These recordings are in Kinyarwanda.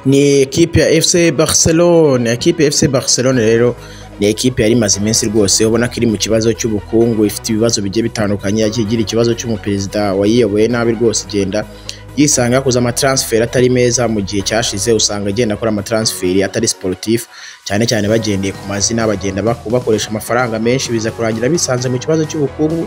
ni ekipi ya efuse bariselone ekipi ya efuse bariselone rero ni ekipi yari imaze iminsi rwose ubona ko iri mu kibazo cy'ubukungu ifite ibibazo bigiye bitandukanye yagiye igira ikibazo cy'umuperezida wayiyoboye nabi rwose igenda yisanga yakoze amataransiferi atari meza mu gihe cyashize usanga agenda akora amataransiferi atari siporutifu cyane cyane bagendeye ku mazina bagenda baku- bakoresha amafaranga menshi biza kurangira bisanze mu kibazo cy'ubukungu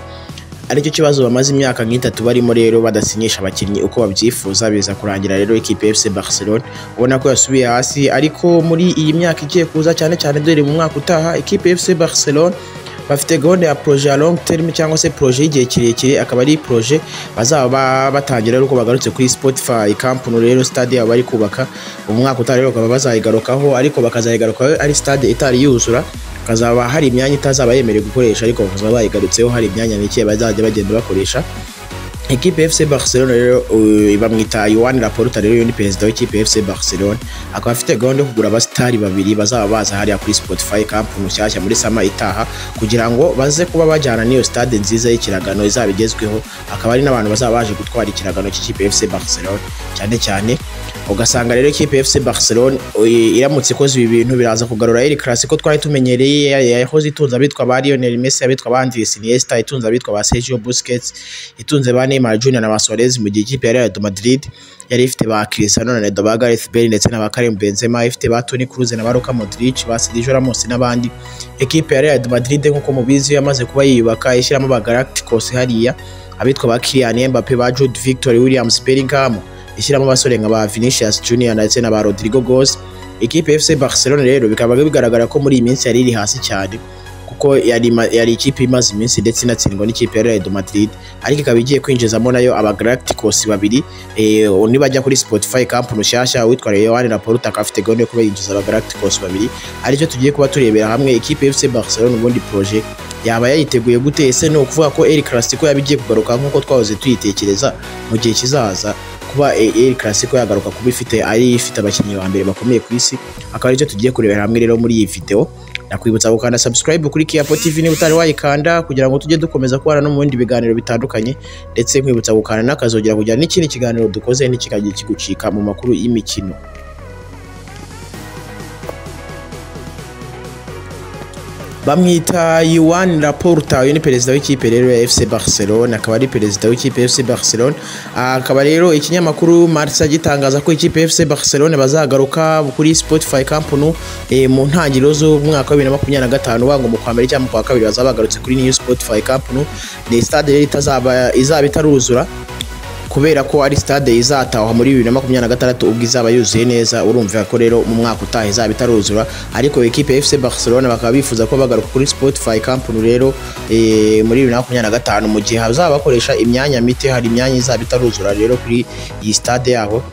aricyo kibazo bamaze imyaka nk'itatu barimo rero badasinyisha abakinnyi uko babyifuza biza kurangira rero ikipe ya FC Barcelona ubona ko yasubiye hasi ariko muri iyi myaka igiye kuza cyane cyane dore mu mwaka utaha ikipe ya FC Barcelona bafite gahunda ya projet ya long term cyangwa se projet y'igihe kirekire akaba ari projet bazaba ba- batangira rero uko bagarutse kuri Spotify Camp Nou rero stade yabo bari kubaka umwaka utaha rero bakaba bazayigarukaho ariko bakazayigarukaho ari stade itari yuzura hakazaba hari imyanya itazaba yemerewe gukoresha ariko bakazaba bayigarutseho hari imyanya mike bazajya bagenda bakoresha ekipe ya FC Barcelona rero uh, bamwita Yohan Laporta rero uyu ni perezida w'ikipe ya FC Barcelona akaba afite gahunda yo kugura abasitari babiri bazaba baza hariya kuri Spotify Camp mushyashya muri sama itaha kugira ngo baze kuba bajyana n'iyo stade nziza y'ikiragano izaba igezweho akaba ari n'abantu bazaba baje gutwara ikiragano cy'ikipe ya FC Barcelona cyane cyane ugasanga rero ikipe ya FC Barcelona uh, iramutse ikoze ibi bintu biraza kugarura El Clasico twari tumenyereye ya- ya- yahoze itunze abitwa ba Lionel Messi abitwa ba Andres Iniesta itunze abitwa ba Sergio Busquets itunze ba Neymar Jr na ba Suarez mu gihe ikipe ya Real Madrid yari ifite ba Cristiano Ronaldo ba Gareth Bale ndetse na ba Karim Benzema ifite ba Toni Kroos na ba Luka Modric ba Sergio Ramos n'abandi ekipe ya Real Madrid nk'uko mubizi yamaze kuba yiyubaka ishyiramo ba Galacticos hariya abitwa ba Kylian Mbappe ba Jude Victor Williams Bellingham ishyiramo abasore nka ba Vinicius Junior ndetse na ba Rodrigo Goes ikipe ya FC Barcelona rero bikaba bigaragara ko muri iyi minsi yari iri hasi cyane kuko yari, ima- yari ikipe imaze iminsi ndetse inatsindwa n'ikipe ya Real Madrid ariko ikaba igiye kwinjizamo nayo aba Galacticos babiri eh, nibajya kuri Spotify Camp Mushyashya uwitwa Yohan Laporta akaba afite gahunda yo kuba yinjiza aba Galacticos babiri aricyo tugiye kuba turebera hamwe ikipe ya FC Barcelona ubundi projet yaba yayiteguye gute ese ni ukuvuga ko El Clasico yaba igiye kugaruka nk'uko twahoze tuyitekereza mu gihe kizaza kuba e- El Clasico yagaruka kuba ifite ari ifite abakinnyi ba mbere bakomeye ku isi akaba aricyo tugiye kurebera hamwe rero muri iyi video nakwibutsa gukanda subscribe kuri Kiapo TV niba utari wayikanda kugira ngo tujye dukomeza kubana no mu bindi biganiro bitandukanye ndetse nkwibutsa gukanda n'akazogera kugira n'ikindi kiganiro dukoze ntikikagiye kigucika mu makuru y'imikino bamwita Yohan Laporta uyu ni perezida w'ikipe rero ya FC Barcelona akaba ari perezida w'ikipe ya FC Barcelona akaba rero ikinyamakuru Marca gitangaza ko ikipe ya FC Barcelona bazagaruka kuri Spotify Camp Nou eh, mu ntangiriro z'umwaka wa 2025 wango mu kwa mbere cyangwa mu kwa kabiri bazaba bagarutse kuri New Spotify Camp Nou ni stade rero itazaba izaba itaruzura kubera ko ari stade izatahwa muri bibiri na makumyabiri na gatandatu ubwo izaba yuzuye neza urumva ko rero mu mwaka utaha izaba itaruzura ariko ekipe ya FC Barcelona bakaba bifuza ko bagaruka kuri Spotify Camp Nou rero eh, muri bibiri na makumyabiri na gatanu mu gihe hazaba bakoresha imyanya mike hari imyanya izaba itaruzura rero kuri iyi stade yabo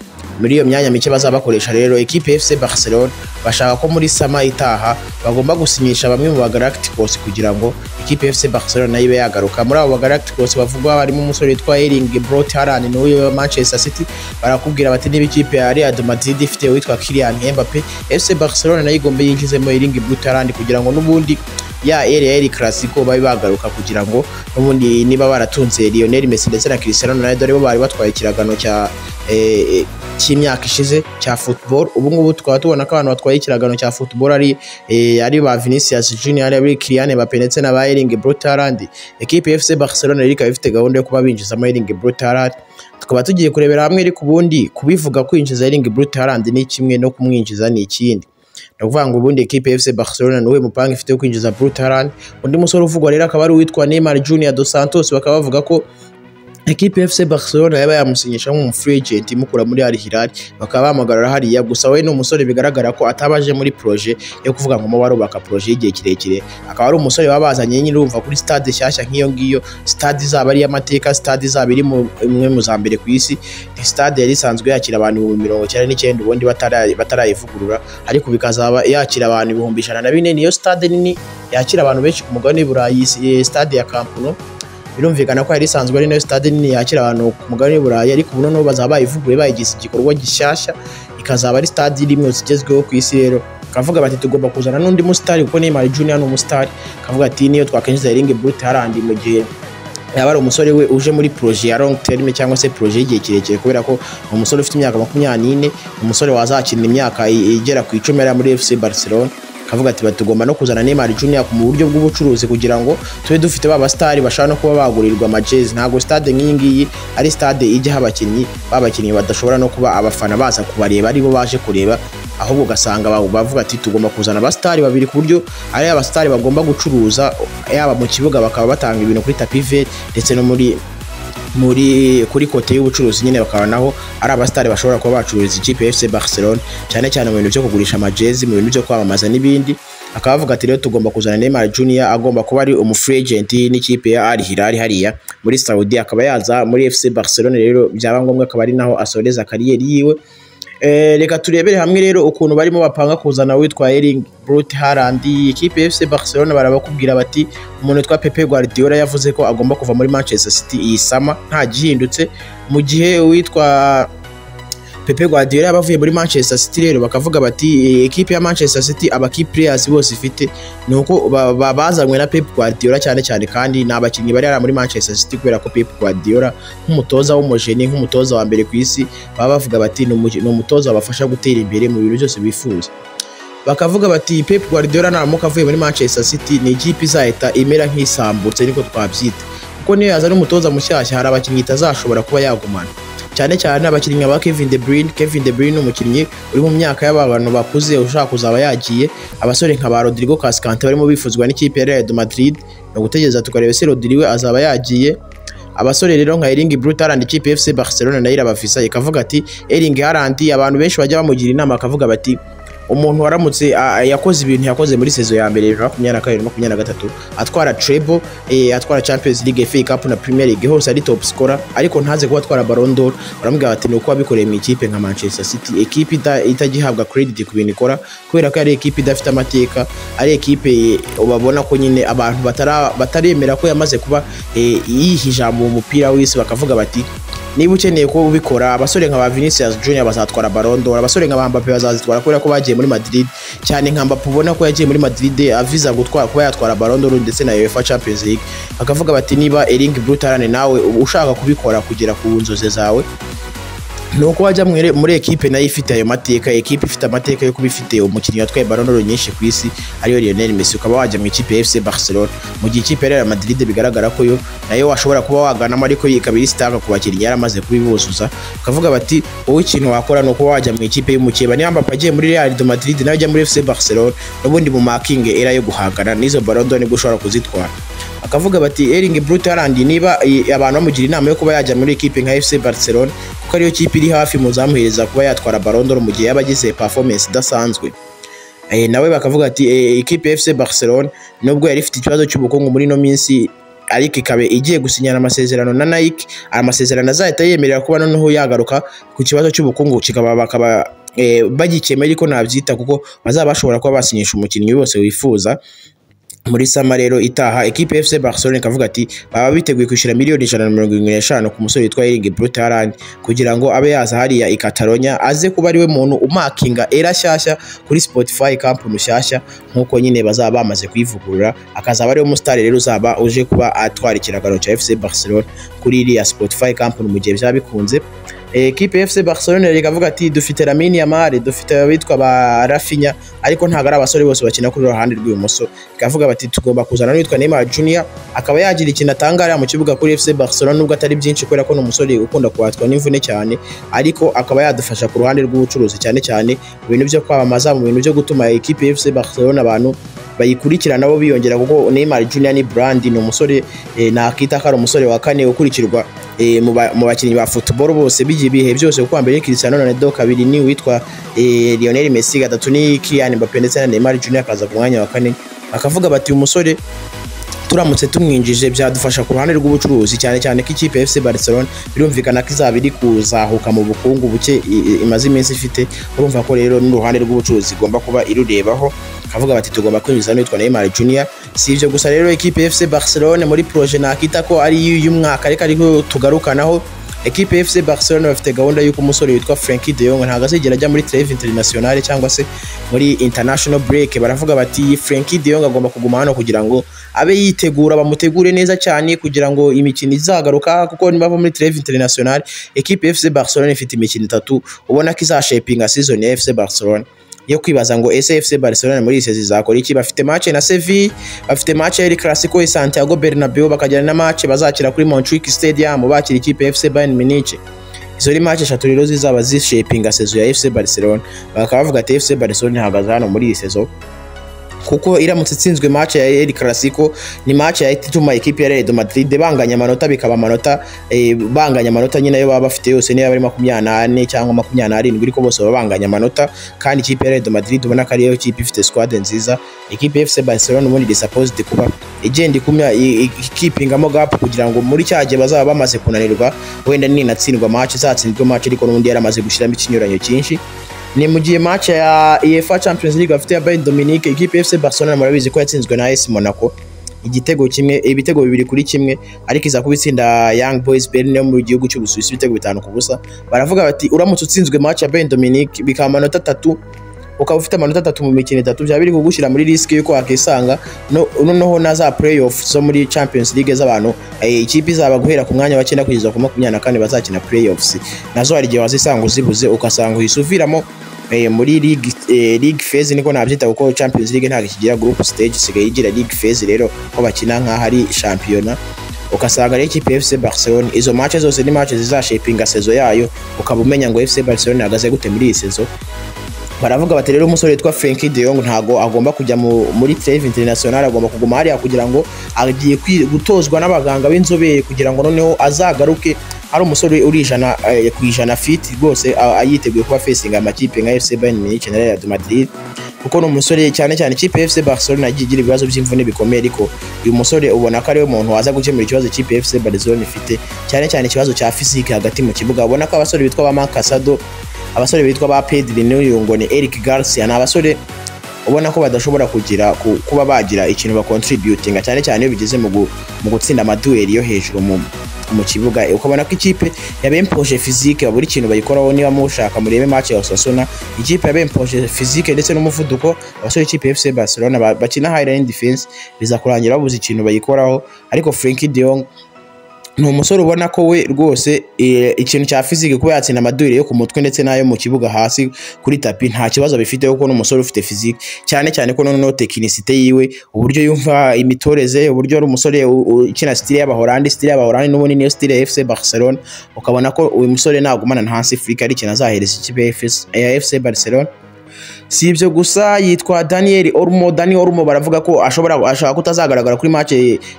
muri iyo myanya mike bazaba bakoresha rero ekipe ya FC Barcelona bashaka ko muri sama itaha bagomba gusinyisha bamwe mu Galacticos kugira ngo ikipe ya FC Barcelona nayo ibe yagaruka muri abo Galacticos bavugwa barimo umusore witwa Erling Braut Haaland ni uwo Manchester City barakubwira bati niba ikipe ya Real Madrid ifite uwitwa Kylian Mbappe FC Barcelona nayo igomba yinjizemo Erling Braut Haaland kugira ngo n'ubundi ya ere ya El Clasico babe bagaruka kugira ngo n'ubundi niba baratunze Lionel Messi ndetse na Cristiano Ronaldo aribo bari batwaye ikiragano cya eh, cy'imyaka ishize cya football ubu ngubu tukaba tubona ko abantu batwaye ikiragano cya football ari eh, ari ba Vinicius Junior ari Kylian Mbappe ndetse na ba Erling Braut Haaland ekipe ya FC Barcelona rero ikaba ifite gahunda yo kuba binjizamo Erling Braut Haaland tukaba tugiye kurebera hamwe ariko ubundi kubivuga kwinjiza Erling Braut Haaland ni kimwe no kumwinjiza ni ikindi ni ukuvuga ngo ubundi ekipe ya FC Barcelona niwe mupanga ifite wo kwinjiza Braut Haaland undi musore uvugwa rero akaba ari uwitwa Neymar Junior dos Santos bakaba bavuga ko ekipe ya FC Barcelona yaba yamusinyisha nk'umu free agent imukura muri Al Hilal bakaba bamugarura hariya gusa we ni umusore bigaragara ko atabaje muri projet yo kuvuga ngo barubaka projet y'igihe kirekire akaba ari umusore baba bazanye nyine urumva kuri stade nshyashya nk'iyo ngiyo stade izaba ari iy'amateka stade izaba iri mu- imwe mu za mbere ku isi ni stade yari isanzwe yakira abantu ibihumbi mirongo icyenda n'icyenda ubundi batara- batarayivugurura ariko bikazaba yakira abantu ibihumbi ijana na bine niyo stade nini yakira abantu benshi ku mugabane w'i Burayi eh, stade ya Camp Nou birumvikana ko yari isanzwe ari nayo stade nini yakira abantu ku mugabane w'i Burayi ariko ubu noneho bazaba bayivuguruye bayigize igikorwa gishyashya ikazaba ari stade iri mu zigezweho ku isi rero bakavuga bati tugomba kuzana n'undi musitari kuko Neymar Junior ni umusitari kavuga ati niyo twakinjiza Erling Braut Haaland mu gihe yaba ari umusore we uje muri proje ya long term cyangwa se proje y'igihe kirekire kubera ko ni umusore ufite imyaka makumyabiri n'ine umusore wazakina imyaka i- igera ku icumi yari muri fc barcelona akavuga ati "Bati, tugomba no kuzana Neymar Junior mu buryo bw'ubucuruzi kugira ngo tube dufite ba basitari bashobora no kuba bagurirwa amajezi ntabwo stade nk'iyi ngiyi ari stade ijyaho abakinnyi b'abakinnyi badashobora no kuba abafana baza kubareba aribo baje kureba ahubwo ugasanga ba- bavuga ati tugomba kuzana abasitari babiri ku buryo ari abasitari bagomba gucuruza yaba mu kibuga bakaba batanga ibintu kuri tapi iveri ndetse no muri muri kuri kote y'ubucuruzi nyine bakaba naho ari abasitari bashobora kuba bacururiza ikipe ya FC Barcelona cyane cyane mu bintu byo kugurisha amajezi mu bintu byo kwamamaza n'ibindi akaba avuga ati rero tugomba kuzana Neymar Junior agomba kuba ari umufree agent n'ikipe ya Al Hilal hariya muri Saudi akaba yaza muri FC Barcelona rero byaba ngombwa akaba ari naho asoreza kariyeri yiwe Eh, reka turebere hamwe rero ukuntu barimo bapanga kuzana witwa Erling Braut Haaland ikipe ya FC Barcelona barabakubwira bati umuntu witwa Pepe Guardiola yavuze ko agomba kuva muri Manchester City iyi sama nta gihindutse mu gihe uwitwa Pepe Guardiola yabavuye muri Manchester City rero bakavuga bati "Eh, ekipe ya Manchester City aba key players bose ifite ni uko ba- ba- bazanywe na Pep Guardiola cyane cyane kandi ni abakinnyi bari hari muri Manchester City kubera ko Pep Guardiola nk'umutoza w'umujeni nk'umutoza wa mbere ku isi baba bavuga bati "Ni umuji- ni umutoza wabafasha gutera imbere mu bintu byose bifuza bakavuga bati Pep Guardiola naramuka avuye muri Manchester City ni ikipe izahita imera nk'isambutse niko twabyita kuko niyo yazana umutoza mushyashya hari abakinnyi itazashobora kuba yagumana cyane cyane abakinnyi ba Kevin De Bruyne Kevin De Bruyne ni umukinnyi uri mu myaka y'aba bantu bakuze ushaka kuzaba yagiye abasore nka ba Rodrigo Cascante barimo bifuzwa n'ikipe ya Real Madrid ni ugutegereza tukareba se Rodrigo we azaba yagiye abasore rero nka Erling Braut Haaland ikipe ya FC Barcelona nayo irabafisa ikavuga ati Erling Haaland abantu benshi bajya bamugira inama bakavuga bati umuntu waramutse a- a- yakoze ibintu yakoze muri sezo ya mbere bibiri na makumyabiri na kabiri na makumyabiri na gatatu atwara treble eh, atwara champions league fa cup na premier league hose ari top scorer ariko ntaze kuba atwara Ballon d'Or baramubwira bati ni uko wabikoreye mu ikipe nka manchester city ekipe ita- itagihabwa credit ku bintu ikora kubera ko ari ekipe idafite amateka ari ekipe eh, ubabona ko nyine abantu batara- bataremera ko yamaze kuba eh, yiha ijambo mu mupira w'isi bakavuga bati niba ukeneye ko ubikora abasore nka ba Vinicius Junior bazatwara Ballon d'Or abasore nka ba Mbappe bazazitwara kubera ko bagiye muri Madrid cyane nka Mbappe ubona ko yagiye muri Madrid aviza gutwara kuba yatwara Ballon d'Or ndetse na UEFA Champions League bakavuga bati niba Erling Braut Haaland nawe ushaka kubikora kugera ku nzozi zawe ni uko wajya muri, muri ekipe nayo ifite ayo mateka ekipe ifite amateka yo kuba ifite umukinnyi watwaye Ballon d'Or nyinshi ku isi ariyo Lionel Messi ukaba wajya mu ikipe ya FC Barcelona mu gihe ikipe ya Real Madrid bigaragara ko yo nayo washobora kuba waganamo ariko yo ikaba iri sitaka ku bakinnyi yaramaze kubibuzuza ukavuga bati wowe ikintu wakora ni ukuba wajya mu ikipe y'umukeba niba Mbappe agiye muri Real de Madrid nawe ajya muri FC Barcelona n'ubundi mu makinge era yo guhangana n'izo Ballon d'Or nibwo ushobora kuzitwara akavuga bati Erling Braut Haaland niba i- abantu bamugira inama yo kuba yajya muri ekipe nka FC Barcelona kuko ariyo kipe iri hafi muzamuhereza kuba yatwara Ballon d'Or mu gihe yaba agize performance idasanzwe Eh, nawe bakavuga ati eh, ikipe ya FC Barcelona nubwo yari ifite ikibazo cy'ubukungu muri ino minsi ariko ikaba igiye gusinyana amasezerano na Nike amasezerano azahita yemerera kuba noneho yagaruka ku kibazo cy'ubukungu kikaba bakaba eh, bagikemura ariko nabyita kuko bazaba bashobora kuba basinyisha umukinnyi wose wifuza muri sama rero itaha ekipe ya FC Barcelona ikavuga ati baba biteguye kwishyura miliyoni ijana na mirongo irindwi n'eshanu ku musore witwa Erling Braut Haaland kugira ngo abe yaza hariya i Catalonia aze kuba ariwe muntu umakinga era shyashya kuri Spotify Camp Rushyashya nk'uko nyine bazaba bamaze kuyivugurura akazaba ariwe musitari rero uzaba uje kuba atwara ikiragano cya FC Barcelona kuri iriya Spotify Camp mu gihe byaba bikunze Eh, ekipe ya FC Barcelona rero ikavuga ati dufite Lamine Yamal dufite abitwa ba Rafinha ariko ntabwo ari abasore bose bakina kuri ruhande rw'ibumoso ikavuga bati tugomba kuzana n'uwitwa Neymar Junior akaba yagira ikintu atanga hariya mu kibuga kuri FC Barcelona nubwo atari byinshi kubera ko ni umusore ukunda kubatwa n'imvune cyane ariko akaba yadufasha ku ruhande rw'ubucuruzi cyane cyane mu bintu byo kwamamaza mu bintu byo gutuma ekipe ya FC Barcelona abantu bayikurikira nabo biyongera kuko Neymar Junior ni brand ni umusore eh, nakita ko ari umusore wa kane ukurikirwa eh, mu ba- mu bakinnyi ba football bose bigiye ibihe byose kuko mbere ni Cristiano Ronaldo kabiri ni witwa eh, Lionel Messi gatatu ni Kylian Mbappe ndetse na Neymar Junior akaza ku mwanya wa kane bakavuga bati uyu musore turamutse tumwinjije byadufasha ku ruhande rw'ubucuruzi cyane cyane ko ikipe ya FC Barcelona birumvikana ko izaba iri kuzahuka mu bukungu buke i- i- imaze iminsi ifite urumva ko rero n'uruhande rw'ubucuruzi igomba kuba irurebaho kavuga bati tugomba kwinjiza n'uwitwa Neymar Junior si ibyo gusa rero ikipe ya FC Barcelona muri proje nakita ko ari iy'umwaka ariko ariko tugarukanaho ekipe ya FC Barcelona bafite gahunda y'uko umusore witwa Frankie de Jong ntabwo azigera ajya muri trêve internationale cyangwa se muri international break baravuga bati Frankie de Jong agomba kuguma hano kugira ngo abe yitegura bamutegure neza cyane kugira ngo imikino izagaruka kuko nibava muri trêve internationale ekipe ya FC Barcelona ifite imikino itatu ubona ko izashepinga season ya FC Barcelona yo kwibaza ngo ese FC Barcelona muri iyi sezi zakora iki bafite match na Sevilla bafite match ya El Clasico i Santiago Bernabeu bakajyana na match bazakira kuri Montjuic Stadium bakira ikipe ya FC Bayern Munich izo ni match eshatu rero zizaba zishapinga sezo ya FC Barcelona bakaba bavuga ati FC Barcelona ihagaze hano muri iyi sezo kuko iramutse itsinzwe match ya El Clasico ni match ya ituma ikipe ya Real Madrid banganya amanota bikaba amanota eh, banganya amanota nyine yo baba bafite yose niyo ari 24 cyangwa 27 ariko bose baba banganya amanota kandi ikipe ya Real Madrid ubona ko ariyo kipe ifite squad nziza ikipe ya FC Barcelona ubundi is supposed kuba igenda ikumya i- i- ikipingamo gap kugira ngo muri cya gihe bazaba bamaze kunanirwa wenda ninatsindwa match izatsindwa match ariko n'ubundi yaramaze gushyiramo ikinyuranyo cyinshi ni mu gihe match ya UEFA Champions League bafite ya Bayern Dominique ikipe ya FC Barcelona murabizi ko yatsinzwe na AS Monaco igitego kimwe ibitego bibiri kuri kimwe ariko iza kuba itsinda Young Boys Berlin yo mu gihugu cy'u Busuwisi ibitego bitanu ku busa baravuga bati uramutse utsinzwe match ya Bayern Dominique bikaba amanota atatu ukaba ufite amanota atatu mu mikino itatu byaba biri kugushyira muri risk y'uko wakisanga no- noneho na za playoff zo muri Champions League z'abantu eh, ikipe izaba guhera ku mwanya wa cyenda kugeza ku makumyabiri na kane bazakina playoffs nazo hari igihe wazisanga uzibuze ugasanga uhisuviramo eh, muri league eh, league phase niko nabyita kuko Champions League ntabwo ikigira group stage isigaye igira league phase rero ko bakina nk'aho ari shampiyona ugasanga rero ikipe ya FC Barcelona izo match zose ni match zizashapinga sezo yayo ukaba umenya ngo FC Barcelona ihagaze gute muri iyi sezo baravuga bati rero umusore witwa Frenkie de Jong ntago agomba kujya mu, muri trêve internationale agomba kuguma hariya kugira ngo agiye kwi- gutozwa n'abaganga b'inzobere kugira ngo noneho azagaruke ari umusore uri ijana eh, ku ijana fit rwose a- a- yiteguye kuba facinga amakipe nka FC Bayern Munich na Real Madrid kuko ni umusore cyane cyane ikipe ya FC Barcelona yagiye igira ibibazo by'imvune bikomeye ariko uyu musore ubona ko ariwe muntu waza gukemura ikibazo ikipe ya FC Barcelona ifite cyane cyane ikibazo cya physique hagati mu kibuga ubona ko abasore bitwa ba Marc Casado abasore bitwa ba Pedri n'uyu ngo ni Eric Garcia ni abasore ubona ko badashobora kugira ku- kuba bagira ikintu bakontributinga cyane cyane iyo bigeze mu gu- mu gutsinda amaduweri yo hejuru mu mu kibuga ukabona ko ikipe ya Bempoje physique buri kintu bayikoraho niba mushaka murebe match ya Osasuna ikipe ya Bempoje physique ndetse n'umuvuduko abasore ikipe ya FC Barcelona ba- bakina high line defense biza kurangira babuze ikintu bayikoraho ariko Frenkie de Jong ni umusore ubona ko we rwose eh, ikintu cya fizike kuba yatsinda amadurire yo ku mutwe ndetse n'ayo mu kibuga hasi kuri tapi nta kibazo bifite kuko n'umusore ufite fizike cyane cyane ko noneho tekinisite yiwe uburyo yumva imitoreze uburyo ari umusore u- u- ukina sitire y'abahorandi sitire y'abahorandi n'ubundi niyo sitire ya fc barcelona ukabona ko uyu musore nagumana na hasi afurika ari ikintu azahereza ikipe ya FS ya fc barcelona si ibyo gusa yitwa daniel orumo daniel orumo baravuga ko ashobora ashaka kutazagaragara kuri match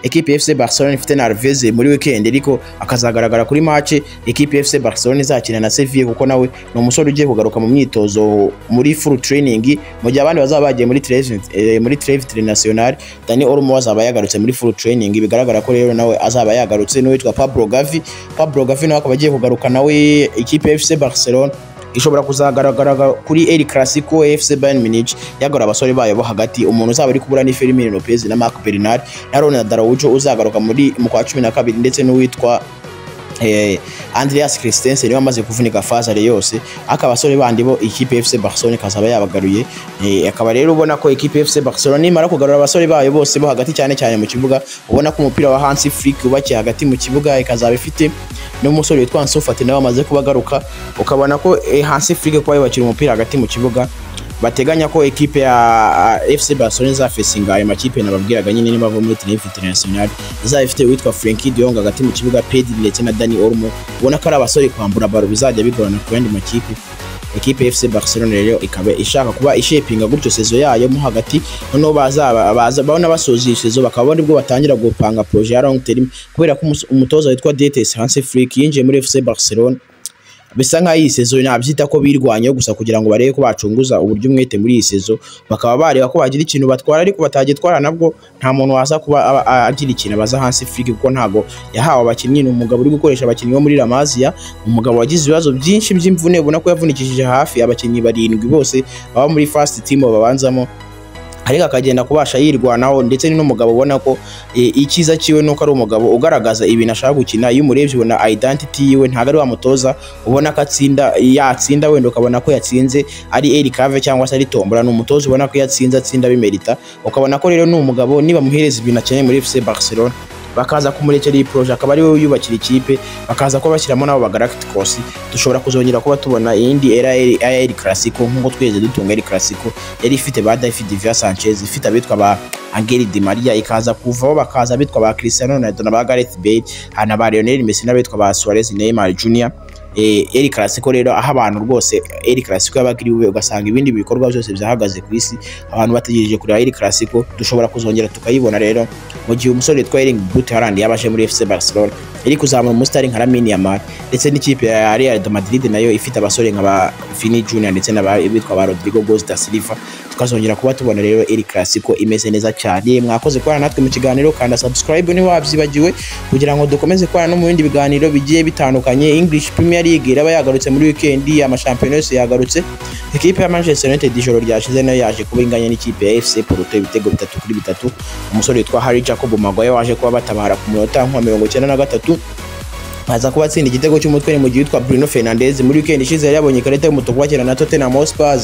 ekipe ya fc barcelona ifite na alves muri weekend ariko akazagaragara kuri match ekipe ya fc barcelona izakina na sevilla kuko nawe ni umusore ugiye kugaruka mu myitozo muri full training mu gihe abandi bazaba bagiye muri trêve eh, muri trêve internationale daniel orumo azaba yagarutse muri full training bigaragara ko rero nawe azaba yagarutse n'uwitwa pablo gavi pablo gavi nawe akaba agiye kugaruka nawe ekipe ya fc barcelona ishobora kuzagaragara kuri El Clasico FC Bayern Munich yagora abasore bayo bo hagati umuntu uzaba ari kubura ni Fermin Lopez na Marc Bernard na Ronald Araujo uzagaruka muri mu kwa 12 ndetse n'uwitwa eh, Andreas Christensen niwe amaze kuvunika fazare yose akaba abasore bandi bo ikipe ya FC Barcelona ikazaba yabagaruye eh, akaba rero ubona ko ikipe ya FC Barcelona nimara kugarura abasore bayo bose bo hagati cyane cyane mu kibuga ubona ko umupira wa Hansi Flick ubakiye hagati mu kibuga ikazaba ifite n'umusore witwa Ansu Fati nawe amaze kubagaruka ukabona ko eh, Hansi Flick kuba yubakira umupira hagati mu kibuga bateganya ko ekipe ya a- FC Barcelona izafesinga ayo makipe nababwiraga nyine niba bava muri Tenerife International izaba ifite uwitwa Frenkie de Jong hagati mu kibuga Pedri ndetse na Dani Olmo ubona ko ari abasore kwambura baro bizajya bigorana ku yandi makipe ekipe ya FC Barcelona rero ikaba ishaka kuba ishepinga gutyo sezo yayo mo hagati noneho bazaba baza babona basoje iyi sezo bakaba ari bwo batangira gupanga projet ya long term kubera ko umus- umutoza witwa Detes Hansi Flick yinjiye muri FC Barcelona bisa nk'aho iyi sezo nabyita ko birwanyeho gusa kugira ngo barebe ko bacunguza uburyo umwete muri iyi sezo bakaba bareba ko bagira ikintu batwara ariko batagitwara nabwo nta muntu waza kuba aba- a- agira ikintu abaza hasi Flick kuko ntago yahawe abakinnyi ni umugabo uri gukoresha abakinnyi bo muri Lamazia umugabo wagize ibibazo byinshi by'imvune ubona ko yavunikishije hafi abakinnyi barindwi bose baba muri first team babanzamo ariko akagenda kubasha yirwanaho ndetse ni n'umugabo ubona ko eh, icyiza cyiwe nuko ari umugabo ugaragaza ibintu ashaka gukina iyo umurebye ubona identity yiwe ntabwo ari wa mutoza ubona ko atsinda yatsinda wenda ukabona ko yatsinze ari Eric Cave cyangwa se ari Tombora ni umutoza ubona ko yatsinze atsinda bimerita ukabona ko rero ni umugabo nibamuhereza ibintu akeneye muri FC Barcelona bakaza kumurekera iyi proje akaba ari we yubakira ikipe bakaza kuba bashyiramo n'abo ba Galacticos dushobora kuzongera kuba tubona iyindi era ya El Clasico nk'uko twigeze dutunga El Clasico yari ifite ba David Villa Sanchez ifite abitwa ba Angel Di Maria ikaza kuvaho bakaza abitwa ba Cristiano Ronaldo na ba Gareth Bale hari na ba Lionel Messi n'abitwa ba Suarez Neymar Junior eh, El Clasico rero aho abantu rwose El Clasico yabaga iri bube ugasanga ibindi bikorwa byose byahagaze ku isi abantu bategereje kureba El Clasico dushobora kuzongera tukayibona rero mu gihe umusore witwa Erling Braut Haaland yaba aje muri FC Barcelona iri kuzamura umusitari nka Lamine Yamal ndetse n'ikipe ya Real de Madrid nayo ifite abasore nka ba Vini Junior ndetse n'abitwa ba Rodrigo Goes da Silva tukazongera kuba tubona rero El Clasico imeze neza cyane mwakoze kubana natwe mu kiganiro kanda subscribe ntiwabyibagiwe kugira ngo dukomeze kubana no mu bindi biganiro bigiye bitandukanye English Premier League iraba yagarutse muri weekend amashampiyona yose yagarutse ikipe ya Manchester United ijoro ryashize nayo yaje kuba inganya n'ikipe ya FC Porto ibitego bitatu kuri bitatu umusore witwa Harry Jacob Maguire waje kuba batabara ku munota nka mirongo icyenda na gatatu aza kuba atsinda igitego cy'umutwe ni mu gihe witwa Bruno Fernandes muri weekend ishize yari yabonye ikarita y'umutuku bakina na Tottenham Hotspur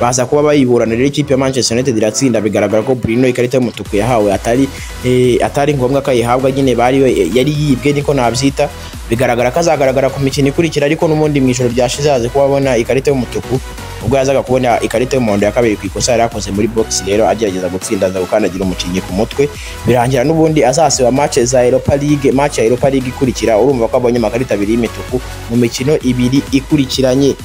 baza kuba bayiburana rero ikipe ya Manchester United iratsinda bigaragara ko Bruno ikarita y'umutuku yahawe atari eh, atari ngombwa ko ayihabwa nyine bari yari yibwe niko nabyita bigaragara ko azagaragara ku mikino ikurikira ariko n'ubundi mu ijoro ryashize yaje kuba abona ikarita y'umutuku ubwo yazaga kubona ikarita y'umuhondo ya kabiri ku ikosa yari yakoze muri box rero agerageza gutsinda aza gukandagira umukinnyi ku mutwe birangira n'ubundi azasiba match za Europa League match ya Europa League ikurikira urumva ko abonye amakarita abiri y'imituku mu mikino ibiri ikurikiranye